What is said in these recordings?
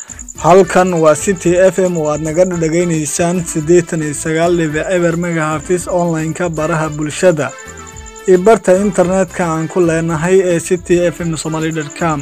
halkan waa city f m oo aad naga dhagaynaysaan siddeetan iyo sagaal dhibic eber megahartis online-ka baraha bulshada iyo barta internetka aan ku leenahay ee city f m somaly com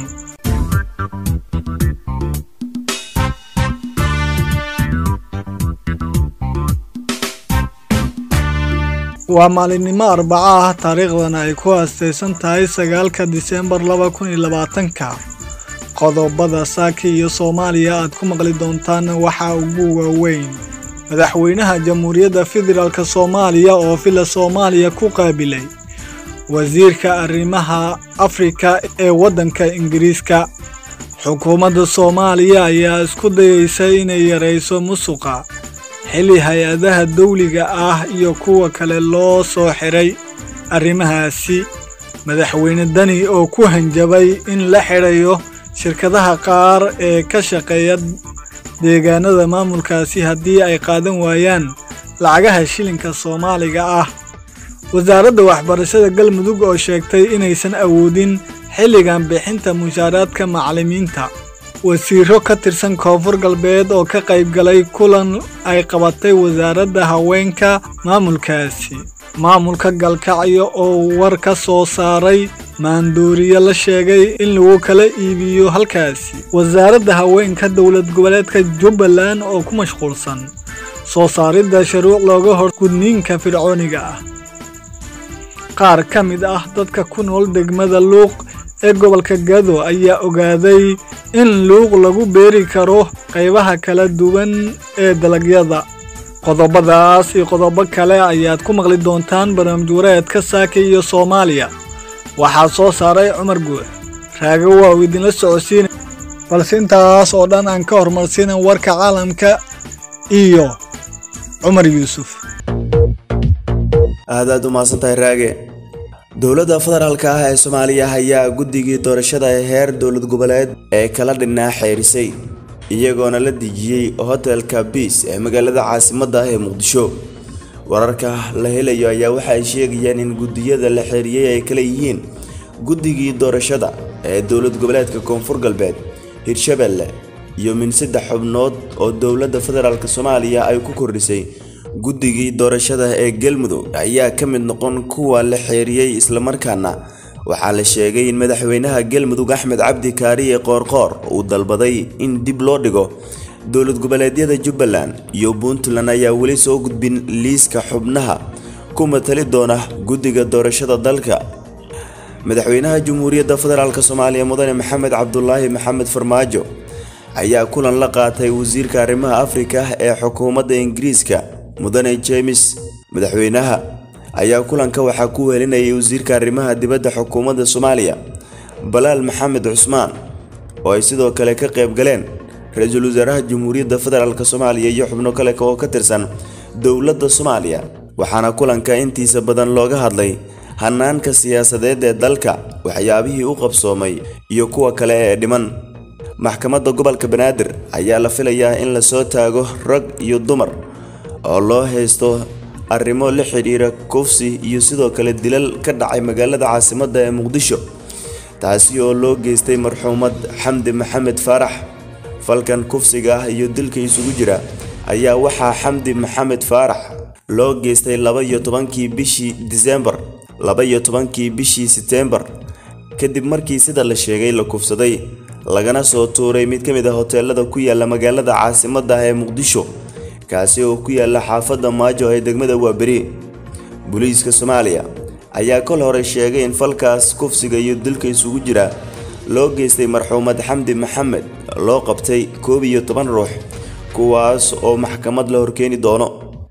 waa maalinimo arbaco ah taariikhdana ay ku aastaysan tahay sagaalka diseembar laba kun iyo labaatanka qodobada saaki iyo soomaaliya aad ku maqli doontaan waxaa ugu waaweyn madaxweynaha jamhuuriyadda federaalk soomaaliya oo villa soomaaliya ku qaabilay wasiirka arrimaha afrika ee waddanka ingiriiska xukuumadda soomaaliya ayaa isku dayeysa inay yarayso musuqa xilli hay-adaha dawliga ah iyo kuwa kale loo soo xiray arrimahaasi madaxweyne dani oo ku hanjabay in la xidhayo shirkadaha qaar ee ka shaqeeya deegaanada maamulkaasi haddii ay qaadan waayaan lacagaha shilinka soomaaliga ah wasaaradda waxbarashada galmudug oo sheegtay inaysan awoodin xilligan bixinta mushaaraadka macallimiinta wasiiro ka tirsan koonfur galbeed oo ka qayb galay kulan ay qabatay wasaaradda haweenka maamulkaasi maamulka galkacyo oo war ka soo saaray maandooriye la sheegay in lagu kala iibiyo halkaasi wasaaradda haweenka dowlad goboleedka jubbaland oo ku mashquulsan soo saaridda shuruuc looga hor gudniinka fircooniga ah qaar ka mid ah dadka ku nool degmada luuq ee gobolka gado ayaa ogaaday in luuq lagu beeri karo qaybaha kala duwan ee dalagyada qodobadaas iyo qodobo kale ayaad ku maqli doontaan barnaamij wareedka saaka iyo soomaaliya waxaa soo saaray cumar guux raago waa uu idinla socodsiina balse intaas oo dhan aan ka horumarsiinan warka caalamka iyo cumar yuusuf aad aad u mahadsantahay raage dowladda federaalka ah ee soomaaliya ayaa guddigii doorashada ee heer dowlad goboleed ee kala dhinaa xeerisay iyagoona la dejiyey hotelka biis ee magaalada caasimadda ah ee muqdisho wararka la helayo ayaa waxa ay sheegayaan in guddiyada la xeeriyey ay kala yihiin guddigii doorashada ee dowlad goboleedka koonfur galbeed hirshabelle iyo min saddex xubnood oo dowladda federaalk soomaaliya ay ku kordhisay guddigii doorashada ee galmudug ayaa ka mid noqon kuwa la xeeriyey islamarkaana waxaa la sheegay in madaxweynaha galmudug axmed cabdi kaariye qoorqoor uu dalbaday in dib loo dhigo dowlad goboleedyada jubbaland iyo puntland ayaa weli soo gudbin liiska xubnaha ku matali doona guddiga doorashada dalka madaxweynaha jamhuuriyadda federaalk soomaaliya mudane maxamed cabdulaahi maxamed farmaajo ayaa kulan la qaatay wasiirka arrimaha afrika ee xukuumadda ingiriiska mudane james madaxweynaha ayaa kulanka waxaa ku welinayay wasiirka arrimaha dibadda xukuumadda soomaaliya balaal maxamed cusmaan oo ay sidoo kale ka qayb galeen ra-iisul wasaaraha jamhuuriyadda federaalk soomaaliya iyo xubno kale oo ka tirsan dowladda soomaaliya waxaana kulanka intiisa badan looga hadlay hanaanka siyaasadeed ee dalka waxyaabihii u qabsoomay iyo kuwa kale ee dhiman maxkamadda gobolka banaadir ayaa la filayaa in lasoo taago rag iyo dumar oo loo haysto arrimo la xidhiira kufsi iyo sidoo kale dilal ka dhacay magaalada caasimadda ee muqdisho taasi oo loo geystay marxuumad xamdi maxamed faarax falkan kufsiga ah iyo dilka isugu jira ayaa waxaa xamdi maxamed faarax loo geystay laba iyo tobankii bishii disembar laba iyo tobankii bishii seteembar kadib markii sida la sheegay la kufsaday lagana soo tuuray mid ka mid a hoteelada ku yaala magaalada caasimadda ah ee muqdisho kaasi oo ku yaala xaafadda maajo ee degmada waaberi booliiska soomaaliya ayaa kol hore sheegay in falkaas kufsiga iyo dilka isugu jira loo geystay marxuumad xamdi maxamed loo qabtay koob iyo toban ruux kuwaas oo maxkamad la horkeeni doono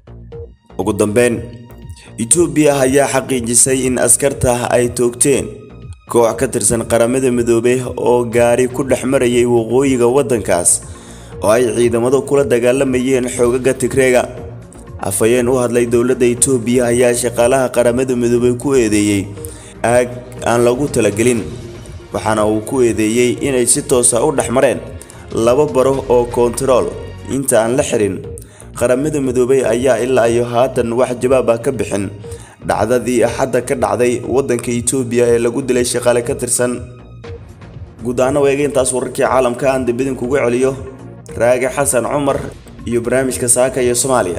ugu dambeyn etoobiya ayaa xaqiijisay in askarta ay toogteen koox ka tirsan qaramada midoobey oo gaari ku dhex marayay waqooyiga waddankaas oo ay ciidamadu kula dagaalamayeen xoogaga tigreega afhayeen u hadlay dowladda itoobiya ayaa shaqaalaha qaramada midoobey ku eedeeyey aag aan lagu talagelin waxaana uu ku eedeeyey inay si toosa u dhex mareen laba baro oo koontarool inta aan la xirin qaramada midoobey ayaa ilaa iyo haatan wax jawaab ah ka bixin dhacdadii axadda ka dhacday waddanka itoobiya ee lagu dilay shaqaale ka tirsan guud ahaan weega intaas wararkii caalamka aan dambidin kugu celiyo raage xasan cumar iyo barnaamijka saaka iyo soomaaliya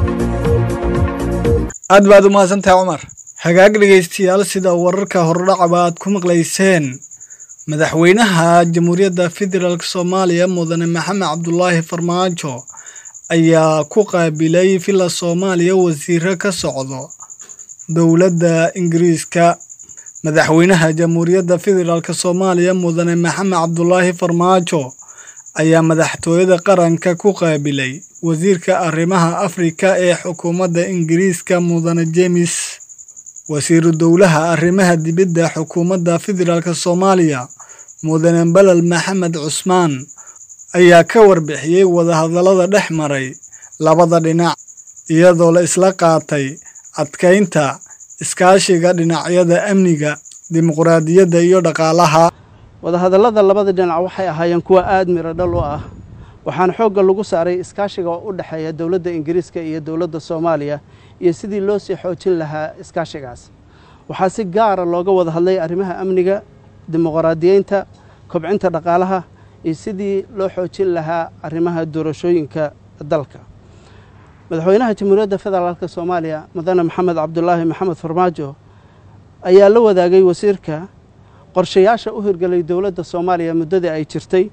aad baad u mahadsantahay cumar hagaag dhegaystayaal sida wararka hordhacaba aad ku maqlayseen madaxweynaha jamhuuriyadda federaalk soomaaliya mudane maxamed cabdulaahi farmaajo ayaa ku qaabilay villa soomaaliya wasiiro ka socdo dowladda ingiriiska madaxweynaha jamhuuriyadda federaalk soomaaliya mudane maxamed cabdulaahi farmaajo ayaa madaxtooyada qaranka ku qaabilay wasiirka arrimaha afrika ee xukuumadda ingiriiska mudane jemes wasiiru dowlaha arrimaha dibadda xukuumadda federaalk soomaaliya mudane balal maxamed cusmaan ayaa ka warbixiyey wadahadallada dhex maray labada dhinac iyadoo la isla qaatay adkaynta iskaashiga dhinacyada amniga dimuqraadiyadda iyo dhaqaalaha wadahadallada labada dhinac waxay ahaayeen kuwa aada miro dhal u ah waxaana xoogga lagu saaray iskaashiga oo u dhexeeya dowladda ingiriiska iyo dowladda soomaaliya iyo sidii loo sii xoojin lahaa iskaashigaas waxaa si gaara looga wada hadlay arrimaha amniga dimuqraadiyeynta kobcinta dhaqaalaha iyo sidii loo xoojin lahaa arrimaha doorashooyinka dalka madaxweynaha jamhuuriyadda federaalk soomaaliya mudane maxamed cabdulaahi maxamed farmaajo ayaa la wadaagay wasiirka qorshayaasha u hirgelay dowladda soomaaliya muddadii ay jirtay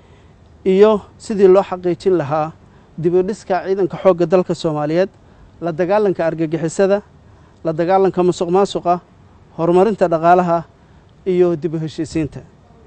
iyo sidii loo xaqiijin lahaa dibudhiska ciidanka xoogga dalka soomaaliyeed la dagaalanka argagixisada la dagaalanka musuq maasuqa horumarinta dhaqaalaha iyo dib u heshiisiinta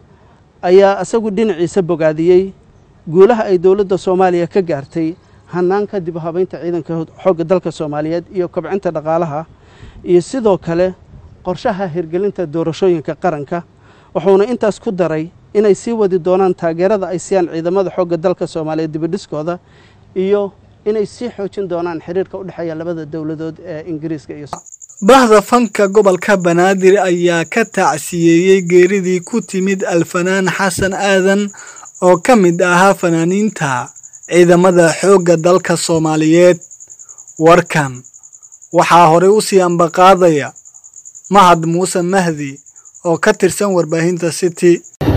ayaa isagu dhinaciisa bogaadiyey guulaha ay dowladda soomaaliya ka gaartay hanaanka dib u habaynta ciidanka xoogga dalka soomaaliyeed iyo kobcinta dhaqaalaha iyo sidoo kale qorshaha hirgelinta doorashooyinka qaranka wuxuuna intaas ku daray inay sii wadi doonaan taageerada ay siiyaan ciidamada xoogga dalka soomaaliyeed dibadhiskooda iyo inay sii xoojin doonaan xiriirka u dhexeeya labada dowladood ee ingiriiska iyo bahda fanka gobolka banaadir ayaa ka tacsiyeeyey geeridii ku timid alfanaan xasan aadan oo ka mid ahaa fanaaniinta ciidamada xoogga dalka soomaaliyeed warkan waxaa horey u sii ambaqaadaya mahad muuse mahdi oo ka tirsan warbaahinta city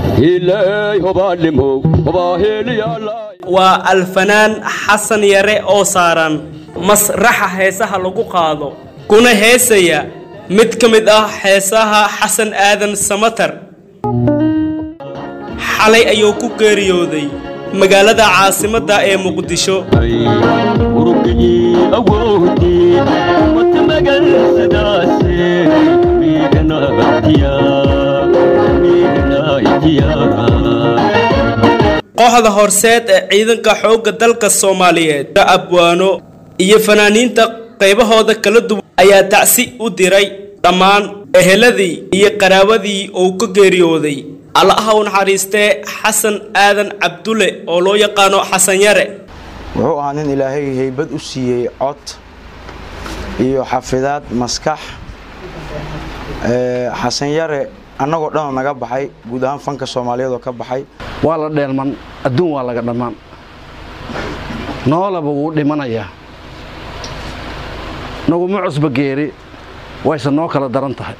waa alfanaan xasan yare oo saaran masraxa heesaha lagu qaado kuna heesaya mid ka mid ah heesaha xasan aadan samatar xalay ayuu ku geeriyooday magaalada caasimadda ee muqdisho kooxda horseed ee ciidanka xoogga dalka soomaaliyeed abwaano iyo fanaaniinta qaybahooda kala duwan ayaa tacsi u diray dhammaan eheladii iyo qaraabadii uu ka geeriyooday allaha u naxariistee xasan aadan cabdulle oo loo yaqaano xasan yare wuxuu ahaa nin ilaahay haybad u siiyey cod iyo xafidaad maskax xasan yare annagoo dhanoo naga baxay guud ahaan fanka soomaaliyeed oo ka baxay waa la dheelman adduun waa laga dhammaan noolaba wuu dhimanayaa naguma cusba geeri wayse noo kala daran tahay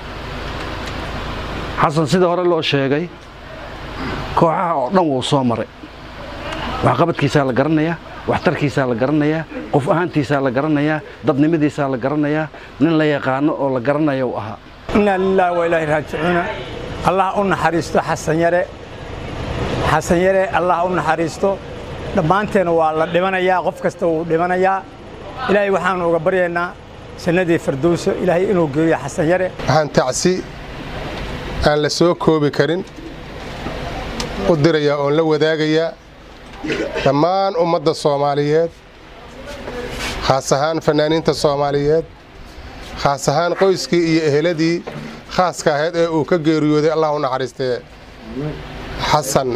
xasan sida hore loo sheegay kooxaha oo dhan wuu soo maray waxqabadkiisaa la garanayaa waxtarkiisaa la garanayaa qof ahaantiisaa la garanayaa dadnimadiisaa la garanayaa nin la yaqaano oo la garanaya u ahaa inaa lilaahi wa ilaahi raajicuuna allah u naxariisto xasan yare xasan yare allah u naxariisto dhammaanteena waa la dhimanayaa qof kasta wuu dhimanayaa ilaahay waxaanu uga baryaynaa jannadii firdowso ilaahay inuu geeyo xasan yare waxaan tacsi aan la soo koobi karin u dirayaa oon la wadaagayaa dhammaan ummadda soomaaliyeed khaas ahaan fannaaniinta soomaaliyeed khaas ahaan qoyskii iyo eheladii khaaska ahayd ee uu ka geeriyooday allah u naxariistee xasan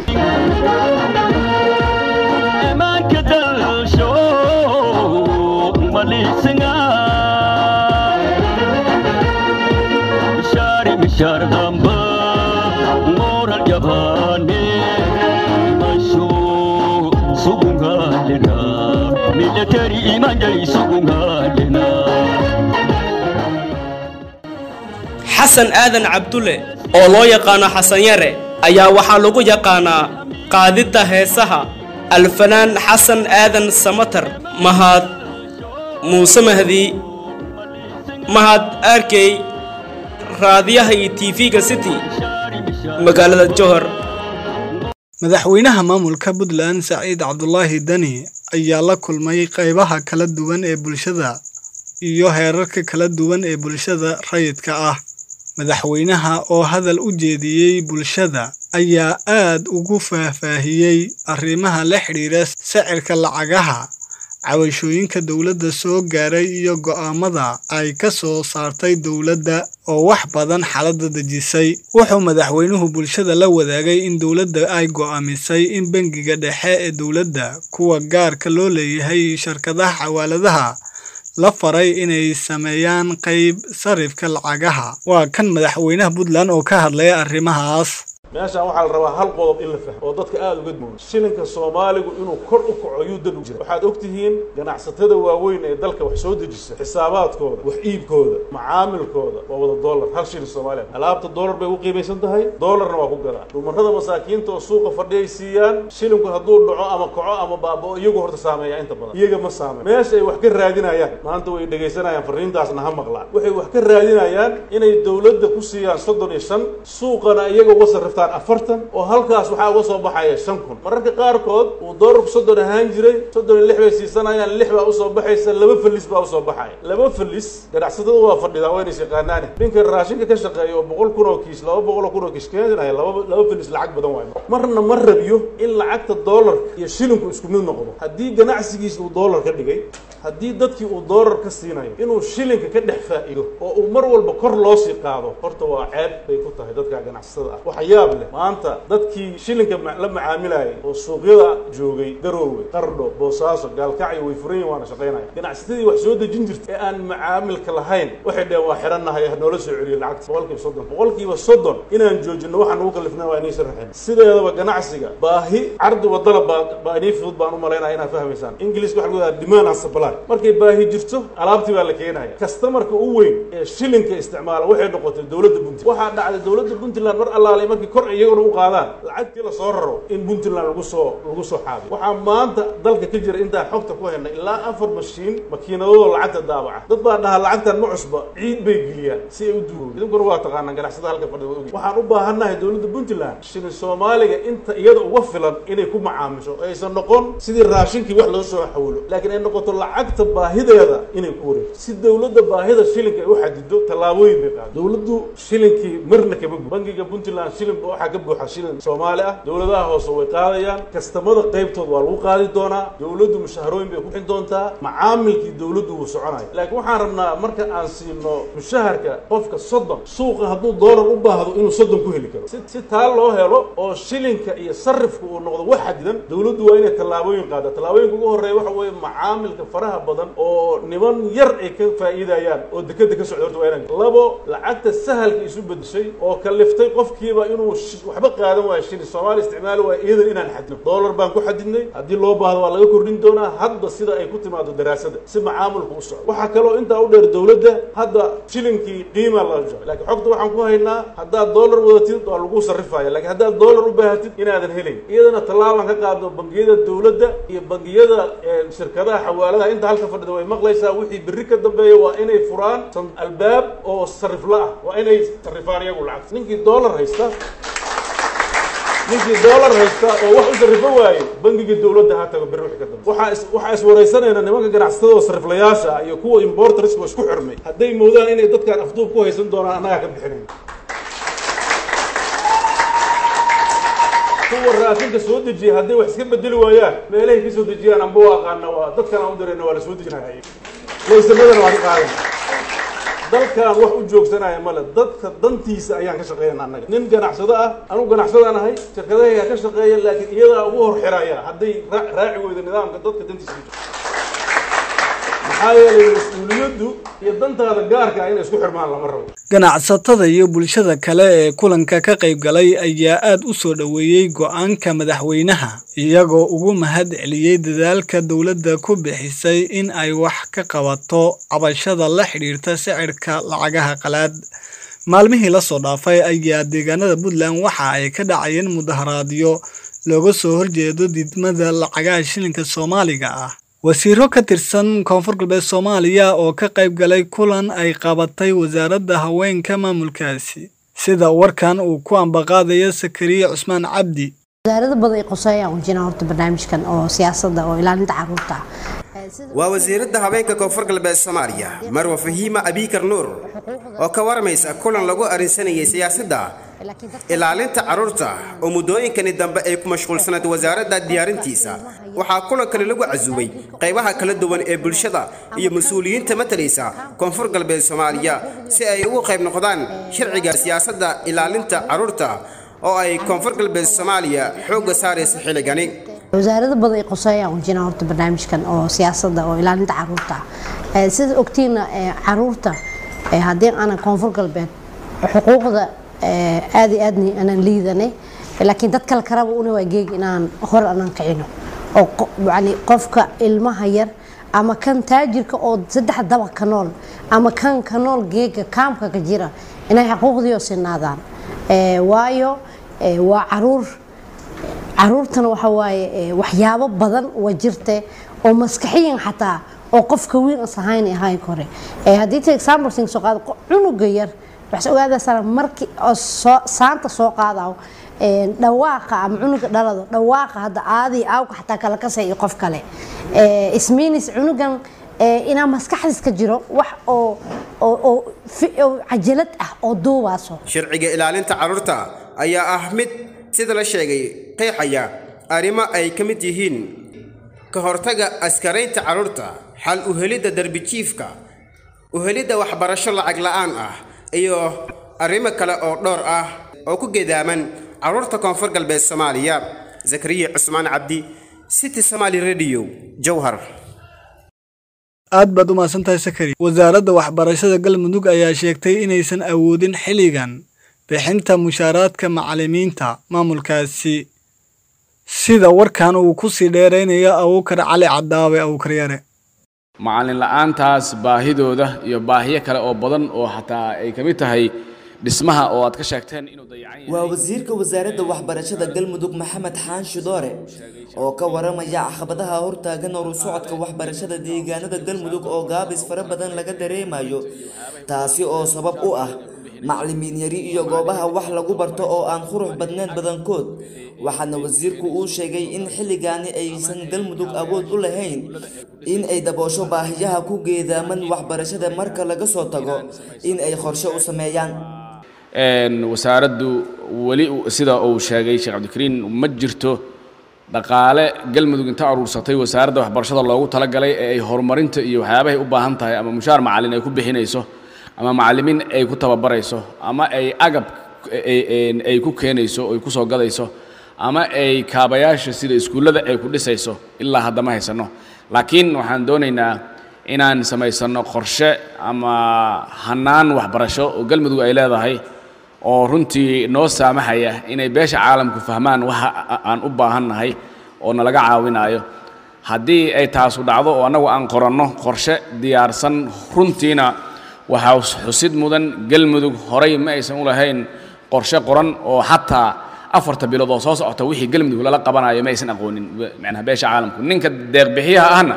xasan aadan cabdulle oo loo yaqaano xasan yare ayaa waxaa lagu yaqaanaa qaadidda heesaha alfanaan xasan aadan samatar mahad muuse mahdi mahad arkey raadiyaha iyo tv-ga city magaalada johor madaxweynaha maamulka puntland saciid cabdulaahi dani ayaa la kulmay qaybaha kala duwan ee bulshada iyo heerarka kala duwan ee bulshada rayidka ah madaxweynaha oo hadal u jeediyey bulshada ayaa aad ugu faahfaahiyey arrimaha la xidhiira sicirka lacagaha cabashooyinka dowladda soo gaaray iyo go'aamada ay ka soo saartay dowladda oo wax badan xaaladda dejisay wuxuu madaxweynuhu bulshada la wadaagay in dowladda ay go'aamisay in bangiga dhexe ee dowladda kuwa gaarka loo leeyahay iyo shirkadaha xawaaladaha la faray inay sameeyaan qayb sarifka lacagaha waa kan madaxweynaha puntland oo ka hadlaya arrimahaas meeshaan waxaa la rabaa hal qodob in la fahmo oo dadka aada uga duwan shilinka soomaaligu inuu kor u kaco yuu dan u jira waxaad og tihiin ganacsatada waaweyn ee dalka wax soo dejisa xisaabaadkooda wax iibkooda macaamilkooda waa wada dollar hal shilin soomaaliya alaabta dollar bay u qiimaysan tahay dollarna waa ku gadaa dhumarrada masaakiinta oo suuqa fadhiyay siiyaan shilinku hadduu dhaco ama kaco ama baaba'o iyagu horta saameeya inta badan iyaga ma saameyn meesha ay wax ka raadinayaan maanta way dhegaysanayaan farriintaasna ha maqlaan waxay wax ka raadinayaan inay dowladda ku siiyaan soddon iyo shan suuqana iyaga uga sarrifta afartan oo halkaas waxaa uga soo baxaya shan kun mararka qaarkood uu doolarku soddon ahaan jiray soddon iyo lix bay siisanayaan lix baa usoo baxaysa laba felis baa usoo baxaya laba felis ganacsatada waa fadhidaa waa inays yaqaanaane ninka raashinka ka shaqeeya oo boqol kun oo kiis laba boqol oo kun oo kiis keenaya laba laba felis lacag badan waayo marna ma rabiyo in lacagta doolarka iyo shilinku isku mid noqdo haddii ganacsigiisa uu doolar ka dhigay haddii dadkii uu doolar ka siinayo inuu shilinka ka dhex faa'iido oo uu mar walba kor loo sii qaado horta waa ceeb bay ku tahay dadka ganacsatada ah waxa yaab leh maanta dadkii shilinka la macaamilayay oo suuqyada joogay garoowe qardho boosaaso gaalkacyo way furan yihin waana shaqaynaya ganacsatadii wax soo dejin jirta ee aan macaamilka lahayn waxay dheheen waa xirannahay noola soo celiyo lacagta boqolkiiba soddon boqolkiiba soddon inaan joojino waxaan ugu kalifnay waa inaysan raxin sideedaba ganacsiga baahi cardi wadala baa baa inii fudud baan u malaynaya inaad fahmaysaan ingiliiska waxa lagu yidhaha demand and supply markay baahi jirto alaabtii baa la keenaya kastamarka u weyn ee shilinka isticmaala waxay noqotay dowladda puntland waxaa dhacday dowladda puntland mar allaalay markii kor iyaguna u qaadaan lacagtii la soo raro in puntland lagu soo lagu soo xaabiyo waxaa maanta dalka ka jira intaan xogta ku helnay ilaa afar mashiin makiinadooda lacagta daabaca dad baa dhahaa lacagtan ma cusba ciid bay geliyaan si ay u duugo idinkuna waa taqaanaan ganacsada halka fadhida ogi waxaan u baahannahay dowladda puntland shilin soomaaliga inta iyada uga filan inay ku macaamisho aysan noqon sidii raashinkii wax loo soo xawilo laakiin ay noqoto lacagta baahideeda inay ku wareegto si dowladda baahida shilinka ay u xadido tallaabooyin bay qaado dowladdu shilinkii marna kama gu bangiga puntland shilin waxaa ka buuxa shilin soomaali ah dowladaha hoose way qaadayaan kastamada qaybtood waa lagu qaadi doonaa dowladdu mushaharooyin bay ku bixin doontaa macaamilkii dowladdu wuu soconaya laakiin waxaan rabnaa marka aan siino mushaharka qofka soddon suuqa hadduu doolar u baahdo inuu soddon ku heli karo si si taa loo helo oo shilinka iyo sarifka uu noqdo wax xadidan dowladdu waa inay tallaabooyin qaada tallaabooyinka ugu horreeya waxa weeye macaamilka faraha badan oo niman yar ay ka faa'iidayaan oo dekeda ka socda horta waa inaan labo lacagta sahalka isu bedeshay oo kaliftay qofkiiba inuu waxba qaadan waayo shilin soomaaliya isticmaali waayo iyadan inaan xadidno doolar baan ku xadidnay haddii loo baahdo waa laga kordhin doonaa hadba sida ay ku timaado daraasada si macaamilku u socdo waxaa kaloo intaa u dheer dowladda hadda shilinkii qiima la jaro laakiin xogta waxaan ku haynaa haddaad doolar wadatid waa lagu sarrifaya laakiin haddaad doolar u baahatid inaadan helayn iyadana tallaabaan ka qaado bangiyada dowladda iyo bangiyada shirkadaha xawaaladaha inta halka fadhida way maqlaysaa wixii berri ka dambeeya waa inay furaan albaab oo sarifla ah waa inay sarrifaan iyagu lacagta ninkii doolar haysta ninkii doolar haysta oo wax u sarrifo waaye bangiga dowladda ha tago berri wixii ka dambe waxaa is waxaa iswaraysanayna nimanka ganacsatada oo sariflayaasha iyo kuwa importerska isku xirmay hadday moodaan inay dadkaan afduub ku haysan doonaan annagaa ka bixinayn kuwa raashinka soo dejiya hadday wax iska bedeli waayaan meelahay ka soo dejiyaan amba waa aqaana waa dadkan aan u dirayna waa la soo dejinaya laysamadana waa ka qaadan dalkan wax u joogsanaya male dadka dantiisa ayaan ka shaqeynana annaga nin ganacsado ah anugu ganacsadaan ahay shirkadahayga ka shaqeeya laakiin iyadaa ugu hor xiraya hadday raaci weydo nidaamka dadka dantiisa ku jiro maxaa yeelay mas-uuliyaddu iyo dantaada gaarka ah inay isku xirmaan lama rabo ganacsatada iyo bulshada kale ee kulanka ka qayb galay ayaa aad u soo dhoweeyey go'aanka madaxweynaha iyagoo ugu mahad celiyey dadaalka dowladda ku bixisay in ay wax ka qabato cabashada la xidhiirta sicirka lacagaha qalaad maalmihii la soo dhaafay ayaa deegaanada puntland waxa ay ka dhacayeen mudaharaadyo looga soo horjeedo diidmada lacagaha shilinka soomaaliga ah wasiiro ka tirsan koonfur galbeed soomaaliya oo ka qayb galay kulan ay qabatay wasaaradda haweenka maamulkaasi sida warkan uu ku ambaqaadayo sakariye cusmaan cabdi wasaarada badan ay qoseeyaan wajina horta barnaamijkan oo siyaasadda oo ilaalinta caruurta waa wasiiradda haweenka koonfur galbeed soomaaliya marwa fahiima abiikar nuur oo ka waramaysa kulan lagu arrinsanayay siyaasadda ilaalinta carruurta oo muddooyinkani dambe ay ku mashquulsanayd wasaaradda diyaarintiisa waxaa kulankani lagu casuubay qaybaha kala duwan ee bulshada iyo mas-uuliyiinta matalaysa koonfur galbeed soomaaliya si ay ugu qayb noqdaan sharciga siyaasadda ilaalinta carruurta oo ay koonfur galbeed soomaaliya xoogga saaraysa xilligani wasaarada badan ay qoseeyaan wajina horta barnaamijkan oo siyaasadda oo ilaalinta caruurta sida ogtiina caruurta haddii aanan koonfur galbeed xuquuqda aad iyo aadni aanan liidanay laakiin dad kale karaba una waa geeg inaan hor aanan kicino oo yani qofka ilmaha yar ama kan taajirka oo saddex dabaq ka nool ama kan ka nool geega kaamka ka jira inay xuquuqdiio sinaadaan waayo waa caruur caruurtana waxa waaye waxyaabo badan waa jirte oo maskaxiyan xataa oo qofka wiil as ahayn ahayn kore haddii ta example sing soo qaado cunuga yar waxaad ogaadaysaa markii oo soo saanta soo qaadaw dhawaaqa ama cunuga dhalado dhawaaqa hadda aadii aawka xataa kala kasay iyo qof kale ismiinis cunugan inaa maskaxdiis ka jiro wax oo oo cajalad ah oo duubaaso sharciga ilaalinta carruurta ayaa ah mid sida la sheegay qeexaya arrimo ay ka mid yihiin ka hortaga askaraynta carruurta xal u helidda derbijiifka u helidda waxbarasho lacag la'aan ah iyo arrimo kale oo dhowr ah oo ku gedaaman carruurta koonfur galbeed soomaaliya zakariya cusmaan cabdi city somaali radio jowhar aad baad u mahadsantahay sakari wasaaradda waxbarashada galmudug ayaa sheegtay inaysan awoodin xilligan bixinta mushaaraadka macallimiinta maamulkaasi sida warkan uu ku sii dheeraynayo abuukar cali cadaawe abuukar yare macallin la'aantaas baahidooda iyo baahiyo kale oo badan oo xataa ay ka mid tahay dhismaha oo aad ka sheegteen inuu dayacan waa wasiirka wasaaradda waxbarashada galmudug maxamed xaan shidoore oo ka waramaya caqabadaha hortaagan oru socodka waxbarashada deegaanada galmudug oo gaabis fara badan laga dareemayo taasi oo sabab u ah macallimiin yari iyo goobaha wax lagu barto oo aan qurux badnayn badankood waxaana wasiirku uu sheegay in xilligaani aysan galmudug awood u lahayn in ay daboosho baahiyaha ku geedaaman waxbarashada marka laga soo tago in ay qorshe u sameeyaan wasaaraddu weli sida uu sheegay sheekh cabdikariin ma jirto dhaqaale galmudug inta aruursatay wasaaradda waxbarashada loogu talagalay ee ay horumarinta iyo waxyaabahay u baahan tahay ama mushaar macallin ay ku bixinayso ama macallimiin ay ku tababarayso ama ay agab ay ku keenayso ay ku soo gadayso ama ay kaabayaasha sida iskuullada ay ku dhisayso ilaa hadda ma haysanno laakiin waxaan doonaynaa inaan samaysanno qorshe ama hannaan waxbarasho oo galmudug ay leedahay oo runtii noo saamahaya inay beesha caalamku fahmaan waxa aan u baahannahay oo nalaga caawinaayo haddii ay taasu dhacdo oo annagu aan qoranno qorshe diyaarsan runtiina waxaa xusid mudan galmudug horay ma aysan u lahayn qorshe qoran oo xataa afarta bilood oo soo socota wixii galmudug lala qabanayo ma aysan aqoonin macnaha beesha caalamku ninka deeqbixiyaha ahna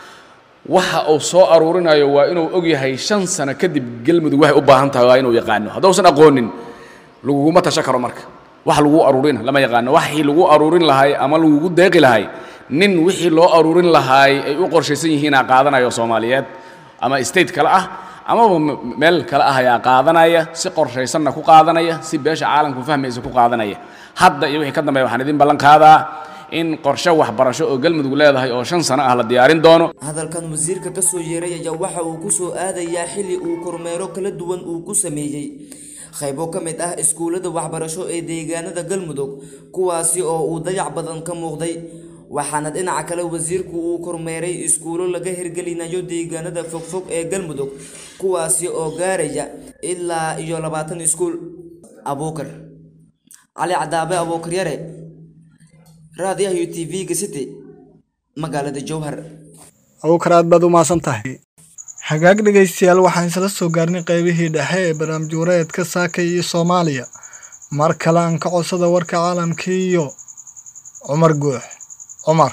waxa uu soo aruurinayo waa inuu og yahay shan sano kadib galmudug waxay u baahan tahay waa inuu yaqaano haddausan aqoonin laguguma tasho karo marka wax lagu aruurina lama yaqaano waxii lagu aruurin lahay ama lagugu deeqi lahay nin wixii loo aruurin lahaay ay u qorshaysan yihiinaa qaadanayo soomaaliyeed ama state kale ah amaba meel kale ah ayaa qaadanaya si qorshaysanna ku qaadanaya si beesha caalamku fahmaysa ku qaadanaya hadda iyo wixii ka dambeeya waxaan idin ballan qaadaa in qorshe waxbarasho oo galmudug leedahay oo shan sano ah la diyaarin doono hadalkan wasiirka ka soo yeeray ayaa waxa uu ku soo aadayaa xilli uu kormeero kala duwan uu ku sameeyey qaybo ka mid ah iskuullada waxbarasho ee deegaanada galmudug kuwaasi oo uu dayac badan ka muuqday waxaana dhinaca kale wasiirku uu kormeeray iskuulo laga hirgelinayo deegaanada fogfog ee galmudug kuwaasi oo gaaraya ilaa iyo labaatan iskuul abuukar cali cadaabe abuukar yare raadiyaha u t v-ga city magaalada jowhar abuukar aad baad u mahadsan tahay hagaag dhegaystayaal waxaan isla soo gaarnay qaybihii dhexe ee barnaamij wareedka saaka iyo soomaaliya mar kale aan ka codsada warka caalamka iyo cumar guux cumar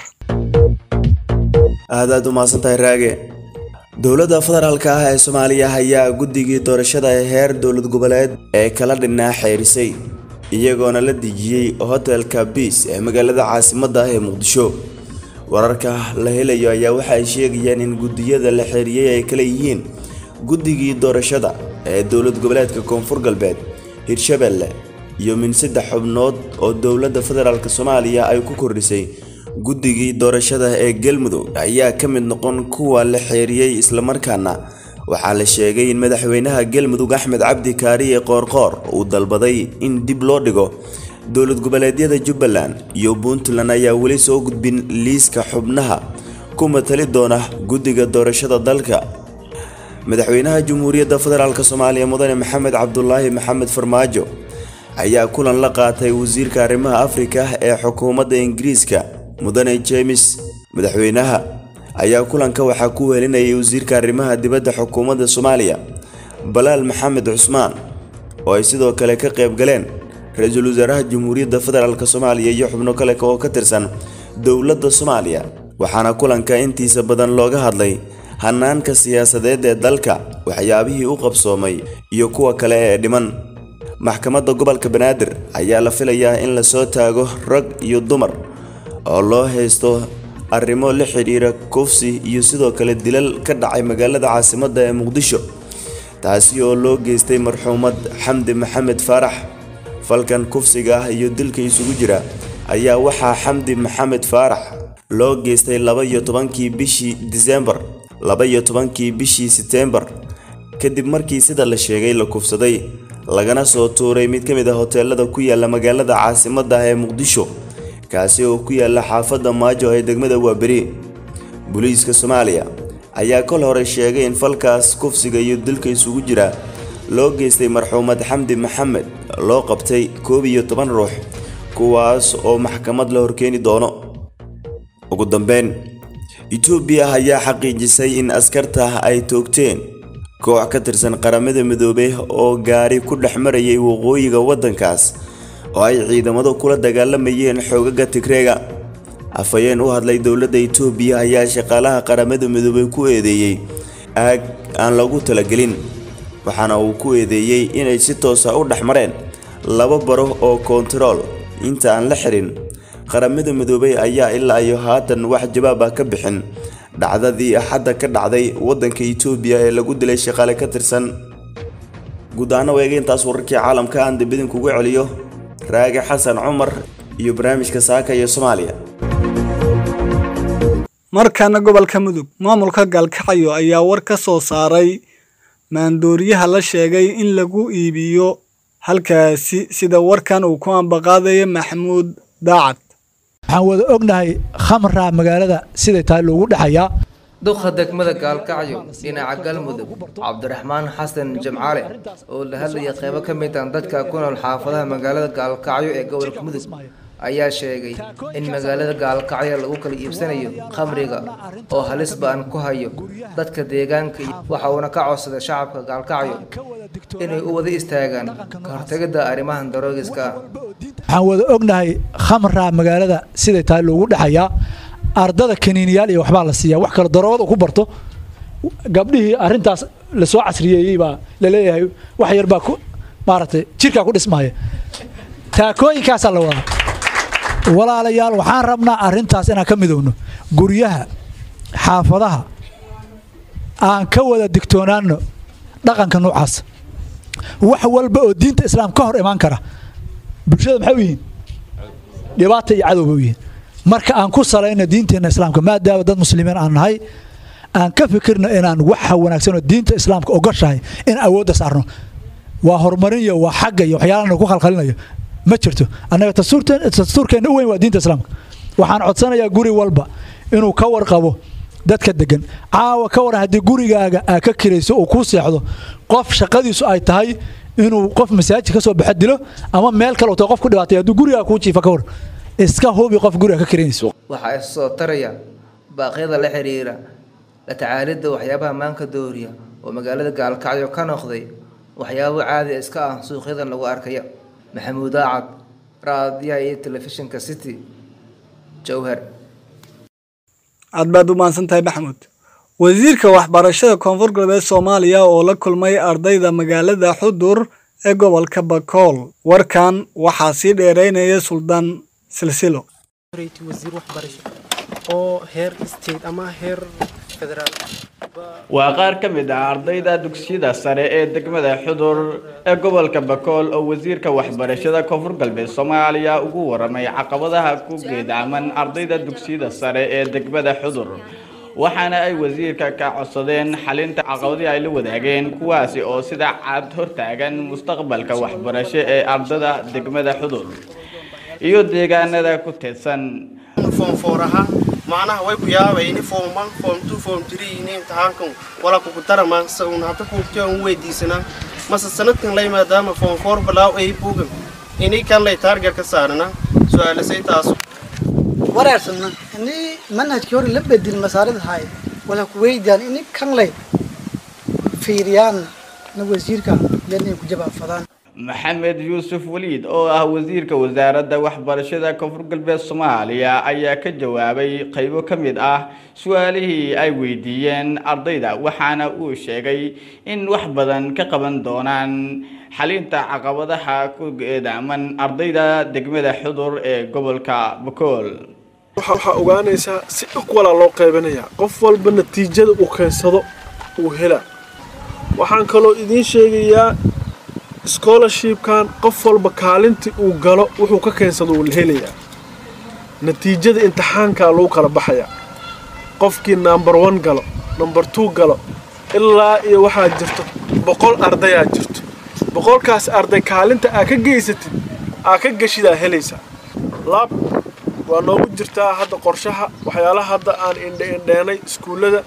aad aad u mahadsantahay raage dowladda federaalka ah ee soomaaliya ayaa guddigii doorashada ee heer dowlad goboleed ee kala dhinaa xeerisay iyagoona la dejiyey hotelka biis ee magaalada caasimadda ah ee muqdisho wararka la helayo ayaa waxa ay sheegayaan in guddiyada la xeeriyey ay kala yihiin guddigii doorashada ee dowlad goboleedka koonfur galbeed hirshabelle iyo min saddex xubnood oo dowladda federaalk soomaaliya ay ku kordhisay guddigii doorashada ee galmudug ayaa ka mid noqon kuwa la xeeriyey islamarkaana waxaa la sheegay in madaxweynaha galmudug axmed cabdi kaariye qoorqoor uu dalbaday in dib loo dhigo dowlad goboleedyada jubbaland iyo puntland ayaa weli soo gudbin liiska xubnaha ku matali doona guddiga doorashada dalka madaxweynaha jamhuuriyadda federaalk soomaaliya mudane maxamed cabdulaahi maxamed farmaajo ayaa kulan la qaatay wasiirka arrimaha afrika ee xukuumadda ingiriiska mudane jemes madaxweynaha ayaa kulanka waxaa ku welinayay wasiirka arrimaha dibadda xukuumadda soomaaliya balaal maxamed cusmaan oo ay sidoo kale ka qayb galeen ra-iisul wasaaraha jamhuuriyadda federaalk soomaaliya iyo xubno kale oo ka tirsan dowladda soomaaliya waxaana kulanka intiisa badan looga hadlay hanaanka siyaasadeed ee dalka waxyaabihii u qabsoomay iyo kuwa kale ee dhiman maxkamadda gobolka banaadir ayaa la filayaa in lasoo taago rag iyo dumar oo loo haysto arrimo la xidhiira kufsi iyo sidoo kale dilal ka dhacay magaalada caasimadda ee muqdisho taasi oo loo geystay marxuumad xamdi maxamed faarax falkan kufsiga ah iyo dilka isugu jira ayaa waxaa xamdi maxamed faarax loo geystay laba iyo tobankii bishii disembar laba iyo tobankii bishii seteembar kadib markii sida la sheegay la kufsaday lagana soo tuuray mid ka mid a hoteelada ku yaala magaalada caasimadda ah ee muqdisho kaasi oo ku yaala xaafadda maajo ee degmada waaberi booliiska soomaaliya ayaa kol hore sheegay in falkaas kufsiga iyo dilka isugu jira loo geystay marxuumad xamdi maxamed loo qabtay koob iyo toban ruux kuwaas oo maxkamad la horkeeni doono ugu dambeyn etoobiya ayaa xaqiijisay in askarta ay toogteen koox ka tirsan qaramada midoobey oo gaari ku dhex marayay waqooyiga waddankaas oo ay ciidamadu kula dagaalamayeen xoogaga tigreega afhayeen u hadlay dowladda etoobiya ayaa shaqaalaha qaramada midoobey ku eedeeyey aag aan lagu talagelin waxaana uu ku eedeeyey inay si toosa u dhex mareen laba baro oo koontarool inta aan la xirin qaramada midoobey ayaa ilaa iyo haatan wax jawaab ah ka bixin dhacdadii axadda ka dhacday waddanka etoobiya ee lagu dilay shaqaale ka tirsan guud ahaan weega intaas wararkii caalamka aan dambidin kugu celiyo raage xasan cumar iyo barnaamijka saaka iyo soomaaliya markaana gobolka mudug maamulka gaalkacyo ayaa war ka soo saaray maandooriyaha la sheegay in lagu iibiyo halkaasi sida warkan uu ku ambaqaadaya maxamuud daacad waxaan wada ognahay khamra magaalada siday tahay loogu dhexayaa duqa degmada gaalkacyo dhinaca galmudug cabdiraxmaan xasan jamcaale oo la hadlaya qeybo ka mid ah dadka ku nool xaafadaha magaalada gaalkacyo ee gobolka mudug ayaa sheegay in magaalada gaalkacyo lagu kala iibsanayo khamriga oo halis ba'an ku hayo dadka deegaanka waxa uuna ka codsaday shacabka gaalkacyo inay u wada istaagaan ka hortegidda arrimahan daroogiska ah waxaan wada ognahay khamra magaalada siday tahay loogu dhexayaa ardada kaniiniyaal iyo waxbaa la siiyaa wax kale daroogada ku barto gabdhihii arrintaas lasoo casriyeeyey baa laleeyahay wax yar baa ku maaragtay jirkaa ku dhismaya taakooyinkaasaa la wadaa walaalayaal waxaan rabnaa arrintaas inaan ka midowno guryaha xaafadaha aan ka wada digtoonaano dhaqanka noocaas wax walba oo diinta islaam ka hor imaan kara bulshada maxay u yihiin dhibaata iyo cadowba u yihiin marka aan ku salayno diinteenna islaamka maadaama dad muslimiin aan nahay aan ka fikirno inaan waxa wanaagsanoo diinta islaamka ogoshahay in awoodda saarno waa horumarin iyo waa xagga iyo waxyaalana ku khalkhalinayo ma jirto annaga dastuurkeenna u weyn waa diinta islaamka waxaan codsanayaa guri walba inuu ka warqabo dadka degan caawa ka waran haddii gurigaaga aa ka kirayso uu kuu seexdo qof shaqadiisu ay tahay inuu qof masaajid ka soo baxa dilo ama meel kale uu qof ku dhibaatay hadduu gurigaa kuu jiifa ka war iska hubi qof guriga ka kiranayso waxaa is soo taraya baaqyada la xiriira la tacaalidda waxyaabaha maanka dooriya oo magaalada gaalkacyo ka noqday waxyaabo caadi iska ah suuqyadan lagu arkaya maxamuud aacad raadiyaha iyo telefishinka city jowhar aad baad u mahadsan tahay maxamuud wasiirka waxbarashada koonfur galbeed soomaaliya oo la kulmay ardayda magaalada xudur ee gobolka bakool warkan waxaa sii dheeraynaya suldaan silsilo wasiir waxbarasho oo heer state ama heer federaal waa qaar ka mid ah ardayda dugsiyada sare ee degmada xudur ee gobolka bakool oo wasiirka waxbarashada koonfur galbeed soomaaliya ugu waramay caqabadaha ku geedaaman ardayda dugsiyada sare ee degmada xudur waxaana ay wasiirka ka codsadeen xalinta caqabadii ay la wadaageen kuwaasi oo sida cad hortaagan mustaqbalka waxbarasho ee ardada degmada xudur iyo deegaanada ku teedsan foonfooraha macnaha way ku yaabayni form one form two form three ini imtixaankan wala kugu darama saun hadda kuugtay aan weydiisanaa mase sanadkan la maadaama form four balaaw ay buugan ini kan lay taarget ka saarana su-aalasay taas wareersana ini manhajkii hore la bedel masaarida hay wala ku weydaan ini kan lay fiiriyaan na wasiirka yanay ku jabaafadaan maxamed yuusuf waliid oo ah wasiirka wasaaradda waxbarashada koonfur galbeed soomaaliya ayaa ka jawaabay qaybo ka mid ah su-aalihii ay weydiiyeen ardayda waxaana uu sheegay in wax badan ka qaban doonaan xalinta caqabadaha ku geedaaman ardayda degmada xudur ee gobolka bakool waxaa ogaanaysaa si ikwala loo qaybanayaa qof walba natiijada uu keensado uu helaa waxaan kaloo idiin sheegayaa scholarshipkan qof walba kaalintii uu galo wuxuu ka keensado uu la helayaa natiijada imtixaankaa lagu kala baxayaa qofkii number one galo number two galo ilaa iyo waxaa jirto boqol ardayaa jirto boqolkaas arday kaalinta aa ka geysatid aa ka geshidaa helaysaa laab waa noogu jirtaa hadda qorshaha waxyaalaha hadda aan indhe indheenay iskuullada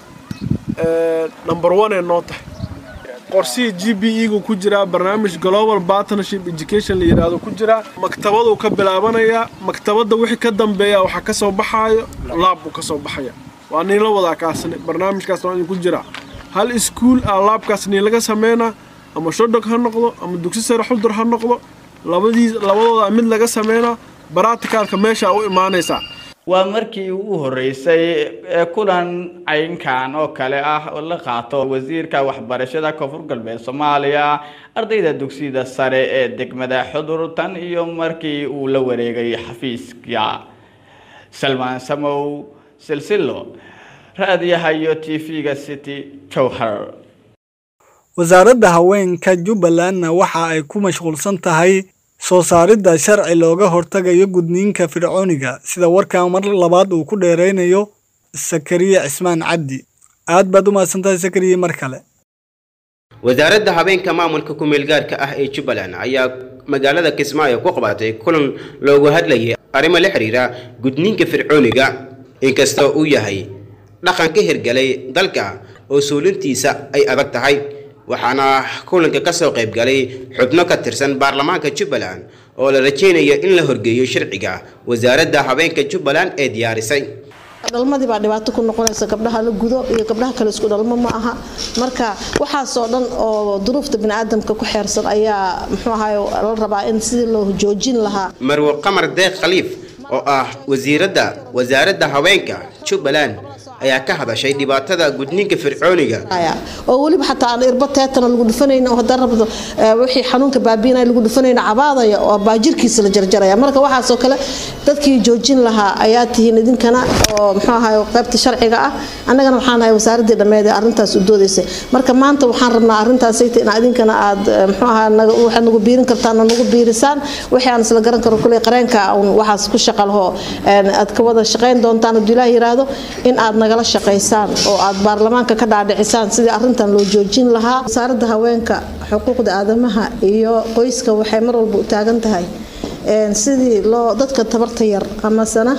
number one ee noo tahay qorshihii g b e gu ku jiraa barnaamij global partnership education la yidhaahdo ku jiraa maktabaduu ka bilaabanayaa maktabadda wixii ka dambeeya waxaa ka soo baxaayo laab buu ka soo baxaya waa niin la wadaa kaasne barnaamijkaas waa idinku jiraa hal iskuul aa laabkaas niin laga sameynaa ama shodog ha noqdo ama dugsi sare xuldur ha noqdo labadii labadooda mid laga sameynaa baratikaalka meesha u imaanaysaa waa markii ugu horeysay ee kulan caynkan oo kale ah oo la qaato wasiirka waxbarashada koonfur galbeed soomaaliya ardayda dugsiyada sare ee degmada xudur tan iyo markii uu la wareegay xafiiska salmaan samow silsilo raadiyaha iyo t v-ga city jowhar wasaaradda haweenka jubbalandna waxa ay ku mashquulsan tahay soo saaridda sharci looga hortagayo gudniinka fircooniga sida warkan mar labaad uu ku dheeraynayo sakariye cismaan cabdi aad baad u mahadsantahay sakariye mar kale wasaaradda habeenka maamulka ku-meelgaarka ah ee jubbaland ayaa magaalada kismaayo ku qabatay kulan loogu hadlayay arrimo la xiriira gudniinka fircooniga inkastoo uu yahay dhaqan ka hirgalay dalka oo suulintiisa ay adag tahay waxaana kulanka ka soo qayb galay xubno ka tirsan baarlamaanka jubbaland oo la rajaynayo in la horgeeyo sharciga wasaaradda habeenka jubbaland ee diyaarisay dhalmadii baa dhibaato ku noqonaysa gabdhaha la gudo iyo gabdhaha kale isku dhalmo ma aha marka waxaasoo dhan oo duruufta biniaadamka ku xeersan ayaa muxuu ahaay la rabaa in sidii loo joojin lahaa marwo qamar deeq khaliif oo ah wasiiradda wasaaradda haweenka jubbaland ayaa ka hadashay dhibaatada gudniinka fircooniga oo weliba xataa aan irbo teetana lagu dhufanayna oo haddaan rabdo wixii xanuunka baabiinaya lagu dhufanayna cabaadaya oo baajirkiisa la jarjaraya marka waxaasoo kale dadkii joojin lahaa ayaa tihiin idinkana oo muxuu ahaay qaybta sharciga ah annagana waxaan nahay wasaaradii dhammeed ee arrintaas u doodaysay marka maanta waxaan rabnaa arrintaasayta in idinkana aad muxuu ahaa waxaad nagu biirin kartaan oo nagu biirisaan wixii aan isla garan karo kuley qareenka waxaas ku shaqa laho aad ka wada shaqayn doontaan hadduu ilaah yiraahdo in aad naga nagala shaqaysaan oo aad baarlamaanka ka dhaadhicisaan sidii arrintan loo joojin lahaa wasaaradda haweenka xuquuqda aadamaha iyo qoyska waxay mar walba u taagan tahay sidii loo dadka tabarta yar amasana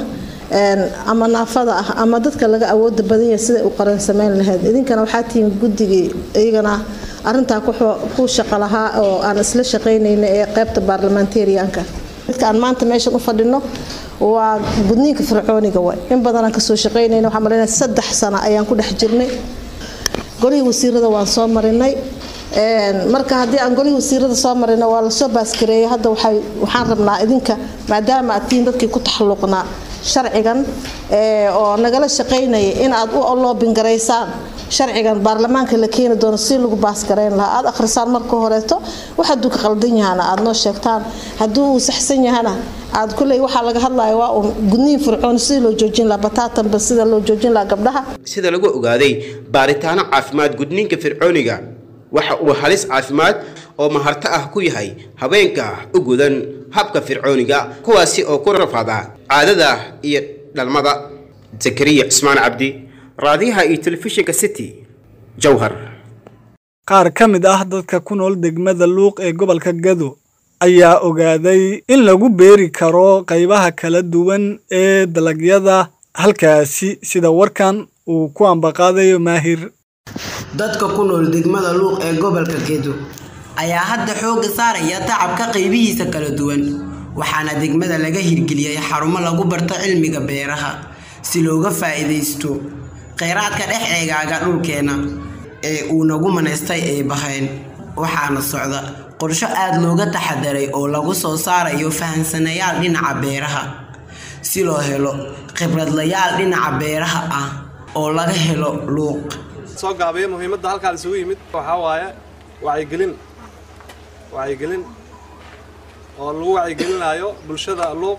ama naafada ah ama dadka laga awooda badan yahay siday u qaran samayn lahayd idinkana waxaa tihiin guddigii iyagana arintaa ku shaqo lahaa oo aan isla shaqaynayna ee qaybta baarlamentarianka dadka aan maanta meeshan u fadhino waa gudniinka fircooniga way in badan aan kasoo shaqaynayna waxaan malaynaya saddex sano ayaan ku dhex jirnay golihii wasiirada waan soo marinay marka haddii aan golihii wasiirada soo marina waa lasoo baaskareeyay hadda waxaan rabnaa idinka maadaama aad tihiin dadkii ku taxalluqnaa sharcigan oo nagala shaqaynaya in aad u loobingaraysaan sharcigan baarlamaanka la keeni doono si lagu baasgarayn lahaa aad akhrisaan marka horeeto wax hadduu ka qaldan yahana aad noo sheegtaan hadduu uu saxsan yahana aad kuley waxaa laga hadlaya waa uun gudniin fircoon sidii loo joojin lahaa bataatanba sida loo joojin lahaa gabdhaha sida lagu ogaaday baaritaano caafimaad gudniinka fircooniga waxa uu halis caafimaad oo maharto ah ku yahay haweenka u gudan habka fircooniga kuwaasi oo ku rafaada caadada iyo dhalmada zakariya cismaan cabdi raadiyaha iyo telefishinka city jowhar qaar ka mid ah dadka ku nool degmada luuq ee gobolka gado ayaa ogaaday in lagu beeri karo qaybaha kala duwan ee dalagyada halkaasi sida warkan uu ku ambaqaadayo maahir dadka ku nool degmada luuq ee gobolka gedo ayaa hadda xoogga saaraya tacabka qaybihiisa kala duwan waxaana degmada laga hirgeliyay xarumo lagu barto cilmiga beeraha si looga faa'iidaysto kheyraadka dhex eegaaga dhulkeenna ee uu nagu manaystay ay bahayn waxaana socda qorsho aad looga taxadaray oo lagu soo saarayo fahansanayaal dhinaca beeraha si loo helo khibradlayaal dhinaca beeraha ah oo laga helo luuq soo gaabiya muhiimadda halkaan isugu yimid waxaa waaye wacyigelin wacyigelin oo lagu wacyigelinayo bulshada luuq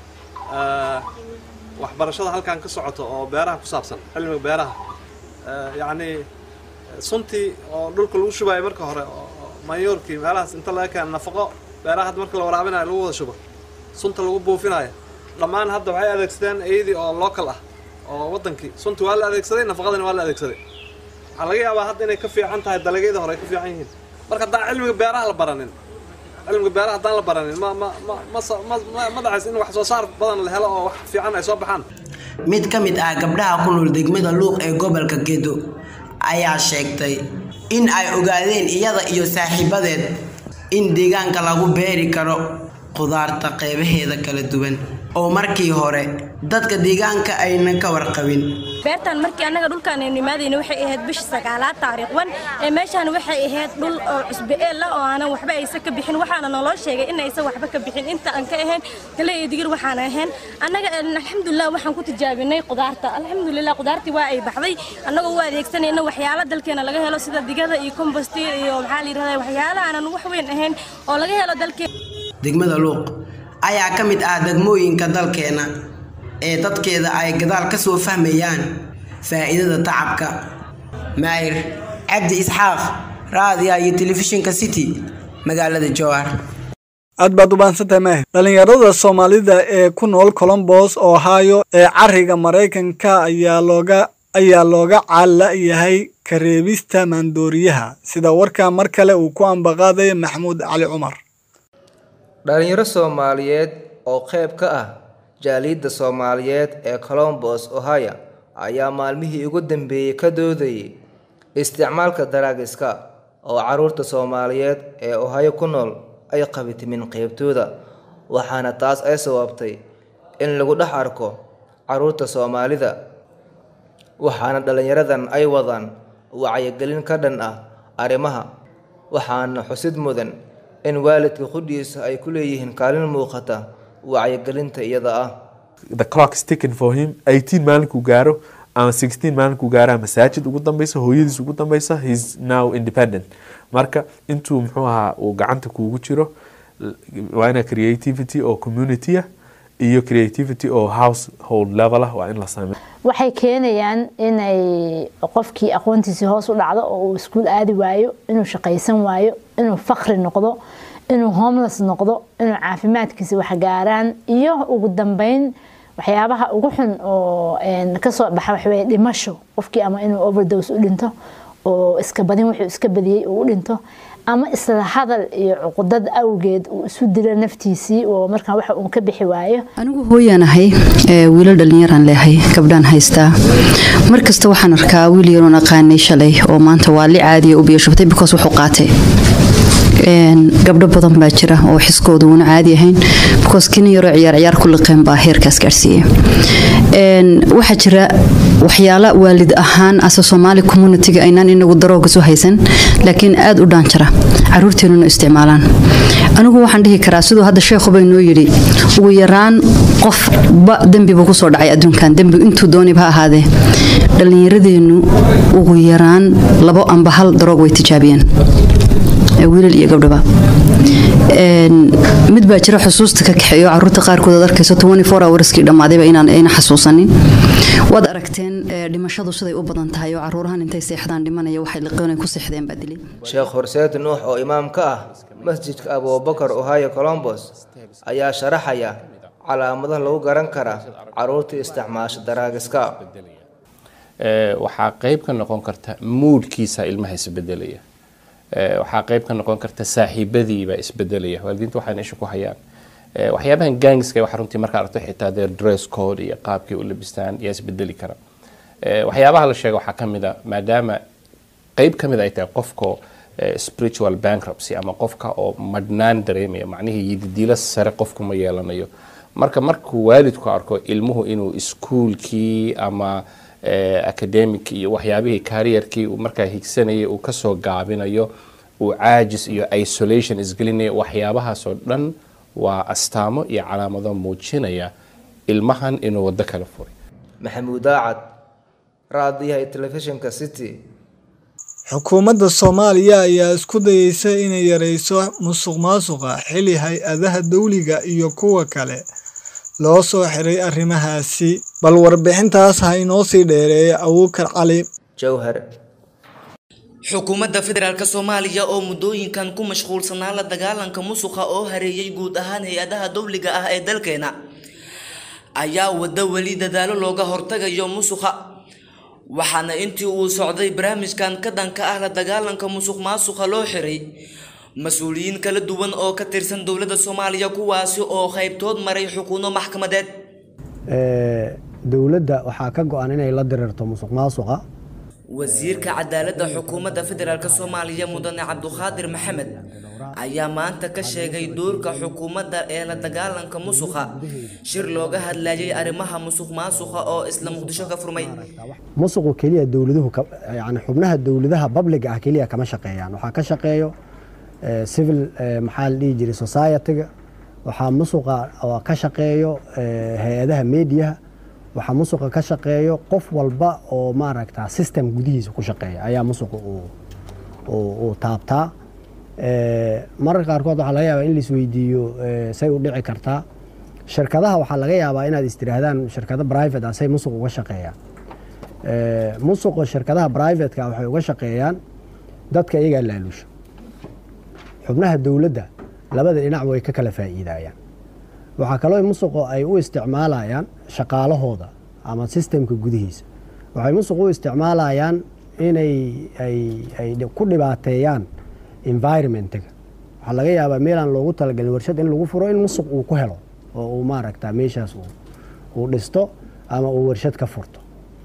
waxbarashada halkaan ka socoto oo beeraha ku saabsan cilmiga beeraha yacni suntii oo dhulka lagu shubayo marka hore oo mayoorkii meelahaas inta laga keena nafaqo beeraha hadda marka la waraabinayo lagu wada shubo sunta lagu buufinayo dhammaan hadda waxay adeegsadeen iyadii oo local ah oo wadankii sunta waa la adeegsaday nafaqadana waa la adeegsaday waxaa laga yaabaa hadda inay ka fiican tahay dalagyada hore ay ka fiican yihiin marka haddaan cilmiga beeraha la baranin cilmiga beeraha haddaan la baranin ma ma ma ma ma ma ma dhacays in wax soo saar badan la helo oo wax fiican ay soo baxaan mid ka mid ah gabdhaha ku nool degmada luuq ee gobolka gedo ayaa sheegtay in ay ogaadeen iyada iyo saaxiibadeed in deegaanka lagu beeri karo khudaarta qeybaheeda kala duwan oo markii hore dadka deegaanka aynan ka warqabin beertan markii annaga dhulkaan aynu imaadayna waxay ahayd bisha sagaalaad taariikh wan ee meeshaan waxay ahayd dhul oo cusbe eel ah oo aanan waxba aysan ka bixin waxaana naloo sheegay in aysan waxba ka bixin inta aan ka ahayn gale iyo digir waxaan ahayn annaga alxamdulilah waxaan ku tijaabinay khudaarta alxamdulilah khudaartii waa ay baxday annagoo u adeegsanayna waxyaalo dalkeena laga helo sida digada iyo kombosti iyo maxaa la yidhahdaa waxyaalo aanan wax weyn ahayn oo laga helo dalkeena degmada luuq ayaa ka mid ah degmooyinka dalkeena ee dadkeeda ay gadaal ka soo fahmayaan faa'iidada tacabka maayir cabdi isxaaq raadiya iyo telefishinka city magaalada jowhar aad baad u baansantahay maahir dhallinyarada soomaalida ee ku nool colombos ohio ee cariga maraykanka ayaa looga ayaa looga caala yahay kareebista maandooriyaha sida warkaa mar kale uu ku ambaqaaday maxamuud cali cumar dhalinyaro soomaaliyeed oo qayb ka ah jaaliyadda soomaaliyeed ee colombos ohio ayaa maalmihii ugu dambeeyey ka doodayay isticmaalka daraagiska oo caruurta soomaaliyeed ee ohio ku nool ay qabitimin qeybtooda waxaana taas ay sababtay in lagu dhex arko caruurta soomaalida waxaana dhallinyaradan ay wadaan wacyigelin ka dhan ah arrimaha waxaana xusid mudan in waalidka qudhiisa ay ku leeyihiin kaalin muuqata wacyigelinta iyada ah the clock is ticking for him 18 maalinkuu gaaro ama 16 maalinkuu gaaraa masaajid ugu dambeysa hooyadiis ugu dambeysa heis now independent marka intuu muxuu ahaa uu gacanta kuugu jiro waa ina creativity oo community ah iyo creativity oo household level ah waa in la sameeyo waxay keenayaan inay qofkii aqoontiisii hoos u dhacdo oo uu iskuul aadi waayo inuu shaqaysan waayo inuu fakri noqdo inuu homeless noqdo inuu caafimaadkiisa waxgaaraan iyo ugu dambeyn waxyaabaha ugu xun oo kasoo baxa waxaweye dhimasho qofkii ama inuu overdose u dhinto oo iska badin wuxuu iska badiyey uu u dhinto ama isla hadal iyo cuqudad awgeed uu isu dilo naftiisii oo markaa waxa uu ka bixi waayo anigu hooyaan ahay wiilal dhallinyaraan leehay gabdhaan haystaa mar kasta waxaan arkaa wiil yaroon aqaanay shalay oo maanta waa li caadiya u biyashubtay because wuxuu qaatay gabdho badan baa jira oo xiskooda uuna caadi ahayn because kini yaroo ciyaar ciyaar ku liqeen baa heerkaas gaarsiiya waxaa jira waxyaala waalid ahaan ase soomaali communitiga aynaan inagu darooga soo haysan laakiin aad u dhaanjara caruurteenuna isticmaalaan anigu waxaan dhihi karaa siduu hadda sheekhuba inoo yidhi ugu yaraan qofba dembibu kusoo dhacay adduunkan dembi intuu doonib ha ahaadee dhallinyaradeennu ugu yaraan labo amba hal daroog way tijaabiyeen wiilal iyo gabdhaba mid baa jira xusuusta ka kaxeeyo caruurta qaarkood aad arkayso hourskii dhammaadayba inaan ayna xasuusanin waad aragteen dhimashadu siday u badan tahay oo caruurahan intay seexdaan dhimanaya waxay liqoonay ku seexdeen baa dilay sheekh horseed nuux oo imaam ka ah masjidka abubakar ohio colombos ayaa sharaxaya calaamadaha lagu garan kara caruurta isticmaasha daraagiska waxaa qayb ka noqon karta muudkiisa ilmaha isbedelaya waxaa qayb ka noqon karta saaxiibadiibaa isbedelaya waalidiinta waxayna isha ku hayaan waxyaabahan gangska waxa runtii markaa aragto xitaa their dress code iyo qaabkay u labistaan yaa isbedeli kara waxyaabaha la sheega waxaa ka mid a maadaama qayb ka mid ay tahay qofka spiritual bankruptcy ama qofka oo madhnaan dareemaya macnihii yididiilo sare qofku ma yeelanayo marka markuu waalidku arko ilmuhu inuu iskuulkii ama academic iyo waxyaabihii kariyarkii uu markaa higsanayay uu kasoo gaabinayo uu caajis iyo isolation isgelinayo waxyaabahaasoo dhan waa astaamo iyo calaamado muujinaya ilmahan inuu waddo kala furay maxamuud daacad raadiyaha telefishinka city xukuumadda soomaaliya ayaa isku dayeysa inay yareyso musuq maasuqa xili hay-adaha dawliga iyo kuwa kale loo soo xiray arrimahaasi bal warbixintaas ha inoo sii dheereeya abuukar cali jowhar xukuumadda federaalk soomaaliya oo muddooyinkan ku mashquulsanaa la dagaalanka musuqa oo hareeyay guud ahaan hay-adaha dowliga ah ee dalkeena ayaa waddo weli dadaalo looga hortagayo musuqa waxaana intii uu socday barnaamijkan ka dhanka ah la dagaalanka musuq maasuqa loo xiray mas-uuliyiin kala duwan oo ka tirsan dowladda soomaaliya kuwaasi oo qaybtood maray xukuuno maxkamadeed dowladda waxaa ka go-an inay la dirirto musuq maasuqa wasiirka cadaaladda xukuumadda federaalk soomaaliya mudane cabduqaadir maxamed ayaa maanta ka sheegay doorka xukuumadda ee la dagaalanka musuqa shir looga hadlayay arrimaha musuq maasuqa oo isla muqdisho ka furmay musuqu keliya dowladuhu yani xubnaha dowladaha babliga ah keliya kama shaqeeyaan waxaa ka shaqeeyo civil maxaa la dhihi jiray society-ga waxaa musuqa ka shaqeeyo hay-adaha mediaha waxaa musuqa ka shaqeeyo qof walba oo maaragta system gudihiisa ku shaqeeya ayaa musuqa uu taabtaa mararka qaarkood waxaa laga yaabaa in laisweydiiyo say u dhici kartaa shirkadaha waxaa laga yaabaa inaad istiraahdaan shirkado private ah say musuq uga shaqeeyaan musuqa shirkadaha privateka waxay uga shaqeeyaan dadka iyagaa laaluusha xubnaha dowladda labada dhinac way ka kala faa'iidayaan waxaa kaloo musuqo ay u isticmaalayaan shaqaalahooda ama sistemka gudihiisa waxay musuq u isticmaalayaan inay ay ku dhibaateeyaan environmentiga waxaa laga yaabaa meelaan loogu talagelin warshad in lagu furo in musuq uu ku helo oo uu maaragta meeshaas uu dhisto ama uu warshad ka furto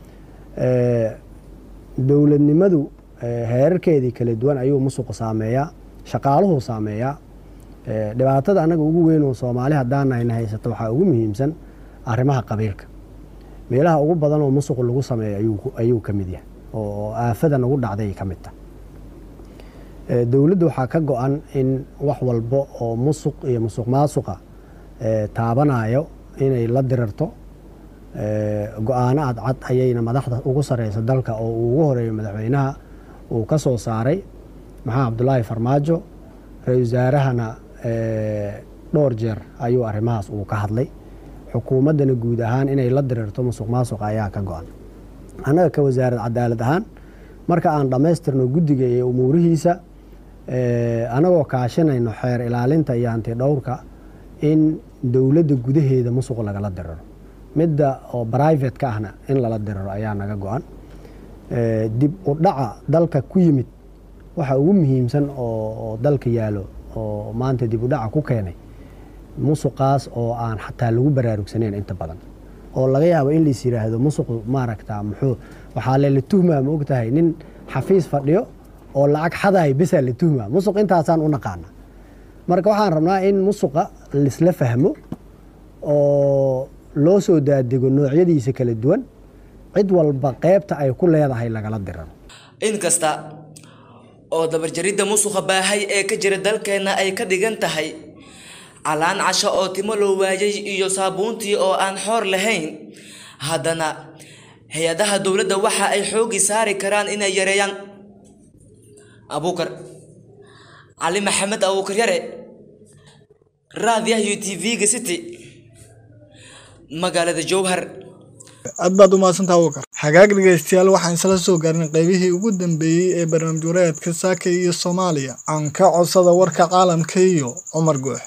dowladnimadu heerarkeedii kala duwan ayuu musuqu saameeyaa shaqaaluhu saameeyaa dhibaatada anaga ugu weyn oo soomaali haddaan ayna haysato waxaa ugu muhiimsan arrimaha qabiilka meelaha ugu badan oo musuqu lagu sameeyo ayuu ka mid yahay oo aafada nagu dhacday ka mid tah dowladda waxaa ka go-an in wax walbo oo musuq iyo musuq maasuqa taabanayo inay la dirirto go-aano cadcad ayayna madaxda ugu sareysa dalka oo uu ugu horeeyo madaxweynaha uu ka soo saaray maxamed cabdulaahi farmaajo ra-isul wasaarahana dhowr jeer ayuu arrimahaas uu ka hadlay xukuumaddana guud ahaan inay la dirirto musuq maasuqa ayaa ka go-an annaga ka wasaarad cadaalad ahaan marka aan dhammaystirno guddiga iyo umuurihiisa anagoo kaashanayno xeer ilaalinta iyo hanti dhowrka in dowladda gudaheeda musuq lagala diriro midda oo brivate-ka ahna in lala diriro ayaa naga go-an dib u dhaca dalka ku yimid waxa ugu muhiimsan oo dalka yaalo oo maanta dib u dhaca ku keenay musuqaas oo aan xataa lagu baraarugsaneyn inta badan oo laga yaabo in lais yiraahdo musuqu maaragta muxuu waxaa lela tuhmaa ma ogtahay nin xafiis fadhiyo oo lacag xadahay besaa la tuhmaa musuq intaasaan u naqaana marka waxaan rabnaa in musuqa laisla fahmo oo loo soo daadego noocyadiisa kala duwan cid walba qeybta ay ku leedahay lagala dirano inkasta oo dabarjaridda musuqa baahay ee ka jira dalkeenna ay ka dhigan tahay calaan casho oo timo loo waayay iyo saabuuntii oo aan xoor lahayn haddana hay-adaha dowladda waxa ay xoogi saari karaan inay yareeyaan abuukar cali maxamed abuukar yare raadiyaha u t v-ga city magaalada jowhar aad baad u mahadsantaa abuukar hagaag dhegaystayaal waxaan isla soo gaarin qaybihii ugu dambeeyey ee barnaamij wareedka saaka iyo soomaaliya aan ka codsada warka caalamka iyo cumar guux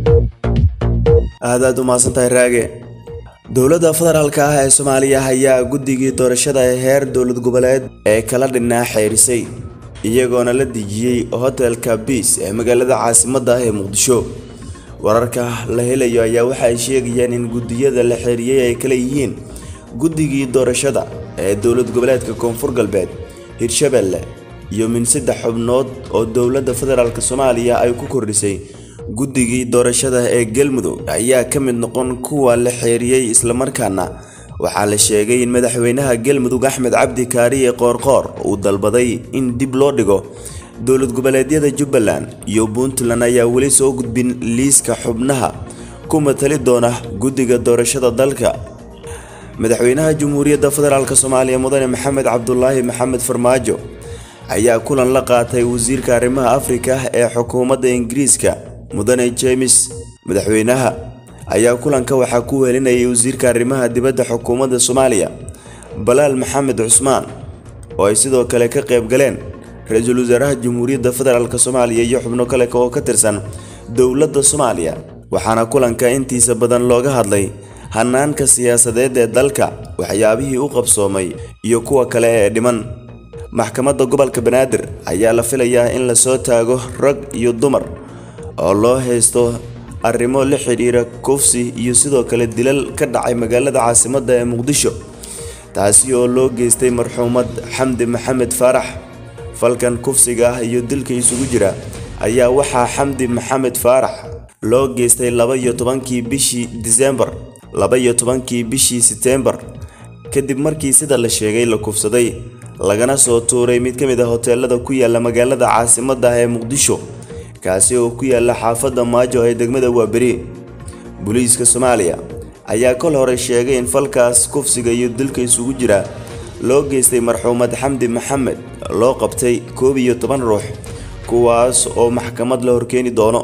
aad aad u mahadsantahay raage dowladda federaalka ah ee soomaaliya ayaa guddigii doorashada ee heer dowlad goboleed ee kala dhinaa xeerisay iyagoona la dejiyey hotelka biis ee magaalada caasimadda ah ee muqdisho wararka la helayo ayaa waxa ay sheegayaan in guddiyada la xeeriyey ay kala yihiin guddigii doorashada ee dowlad goboleedka koonfur galbeed hirshabelle iyo min saddex xubnood oo dowladda federaalk soomaaliya ay ku kordhisay guddigii doorashada ee galmudug ayaa ka mid noqon kuwa la xeeriyey islamarkaana waxaa la sheegay in madaxweynaha galmudug axmed cabdi kaariye qoorqoor uu dalbaday in dib loo dhigo dowlad goboleedyada jubbaland iyo puntland ayaa weli soo gudbin liiska xubnaha ku matali doona guddiga doorashada dalka madaxweynaha jamhuuriyadda federaalk soomaaliya mudane maxamed cabdulaahi maxamed farmaajo ayaa kulan la qaatay wasiirka arrimaha afrika ee xukuumadda ingiriiska mudane james madaxweynaha ayaa kulanka waxaa ku welinayay wasiirka arrimaha dibadda xukuumadda soomaaliya balaal maxamed cusmaan oo ay sidoo kale ka qayb galeen ra-iisul wasaaraha jamhuuriyadda federaalk soomaaliya iyo xubno kale oo ka tirsan dowladda soomaaliya waxaana kulanka intiisa badan looga hadlay hanaanka siyaasadeed ee dalka waxyaabihii u qabsoomay iyo kuwa kale ee dhiman maxkamadda gobolka banaadir ayaa la filayaa in lasoo taago rag iyo dumar oo loo haysto arrimo la xidhiira kufsi iyo sidoo kale dilal ka dhacay magaalada caasimadda ee muqdisho taasi oo loo geystay marxuumad xamdi maxamed faarax falkan kufsiga ah iyo dilka isugu jira ayaa waxaa xamdi maxamed faarax loo geystay laba iyo tobankii bishii disembar laba iyo tobankii bishii seteembar kadib markii sida la sheegay la kufsaday lagana soo tuuray mid ka mid a hoteelada ku yaala magaalada caasimadda ah ee muqdisho kaasi oo ku yaala xaafadda maajo ee degmada waaberi booliiska soomaaliya ayaa kol hore sheegay in falkaas kufsiga iyo dilka isugu jira loo geystay marxuumad xamdi maxamed loo qabtay koob iyo toban ruux kuwaas oo maxkamad la horkeeni doono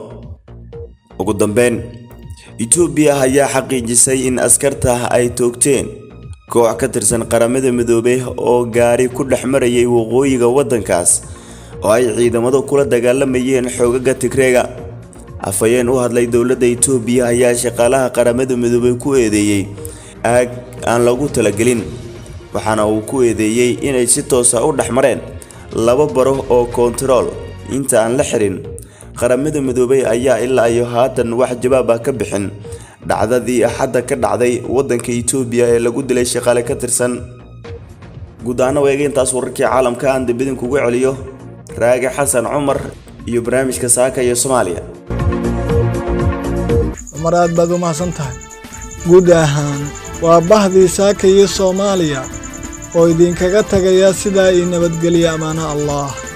ugu dambeyn etoobiya ayaa xaqiijisay in askarta ay toogteen koox ka tirsan qaramada midoobey oo gaari ku dhex marayay waqooyiga waddankaas oo ay ciidamadu kula dagaalamayeen xoogaga tigreega afhayeen u hadlay dowladda etoobiya ayaa shaqaalaha qaramada midoobey ku eedeeyey aag aan lagu talagelin waxaana uu ku eedeeyey inay si toosa u dhex mareen laba baro oo koontarool inta aan la xirin qaramada midoobey ayaa ilaa iyo haatan wax jawaab ah ka bixin dhacdadii axadda ka dhacday waddanka etoobiya ee lagu dilay shaqaale ka tirsan guud ahaan weega intaas wararkii caalamka aan dambidinkugu celiyo raage xasan cumar iyo barnaamijka saaka iyo soomaaliya cumar aad baad u mahadsan tahay guud ahaan waa bahdii saaka iyo soomaaliya oo idinkaga tagaya sidaa ii nabadgeliya ammaano allah